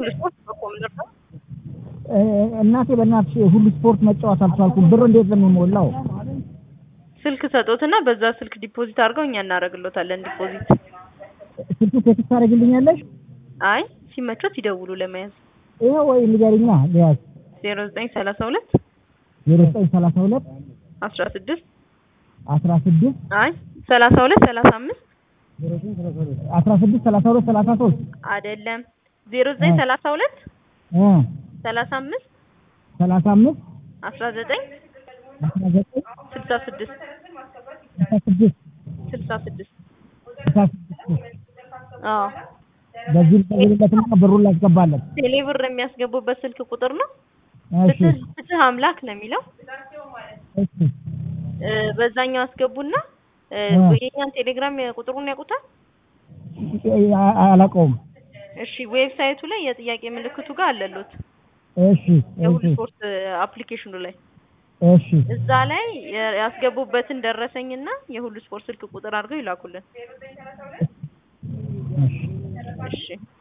ስፖርት በኮምፒውተር ነው። እናቴ በእናትሽ ሁሉ ስፖርት መጫወት አልቻልኩም። ብር እንዴት ነው የሚሞላው? ስልክ ሰጦትና በዛ ስልክ ዲፖዚት አድርገው እኛ እናደርግሎታለን ዲፖዚት። ስልኩ ቴክስት ታደርግልኛለሽ? አይ ሲመቾት ይደውሉ ለመያዝ ይኸው ወይ ንገሪኛ ሊያዝ ዜሮ ዘጠኝ ሰላሳ ሁለት ዜሮ ዘጠኝ ሰላሳ ሁለት አስራ ስድስት አስራ ስድስት አይ ሰላሳ ሁለት ሰላሳ አምስት አስራ ስድስት ሰላሳ ሁለት ሰላሳ ሶስት አይደለም ዜሮ ዘጠኝ ሰላሳ ሁለት እ ሰላሳ አምስት ሰላሳ አምስት አስራ ዘጠኝ አስራ ዘጠኝ ስልሳ ስድስት ስልሳ ስድስት ስልሳ ስድስት ስልሳ ስድስት አዎ በዚህ ልደውልለትና ብሩን ላስገባለት። ቴሌብር የሚያስገቡበት ስልክ ቁጥር ነው። እሺ ፍትህ ፍትህ አምላክ ነው የሚለው እሺ እ በዛኛው አስገቡና እ እ የኛን ቴሌግራም ቁጥሩን ያውቁታል? አ- አላውቀውም። እሺ ዌብሳይቱ ላይ የጥያቄ ምልክቱ ጋር አለሉት እሺ የሁሉ እሺ ስፖርት አፕሊኬሽኑ ላይ እሺ እዛ ላይ የ- ያስገቡበትን ደረሰኝና የሁሉ ስፖርት ስልክ ቁጥር አድርገው ይላኩልን። እሺ እሺ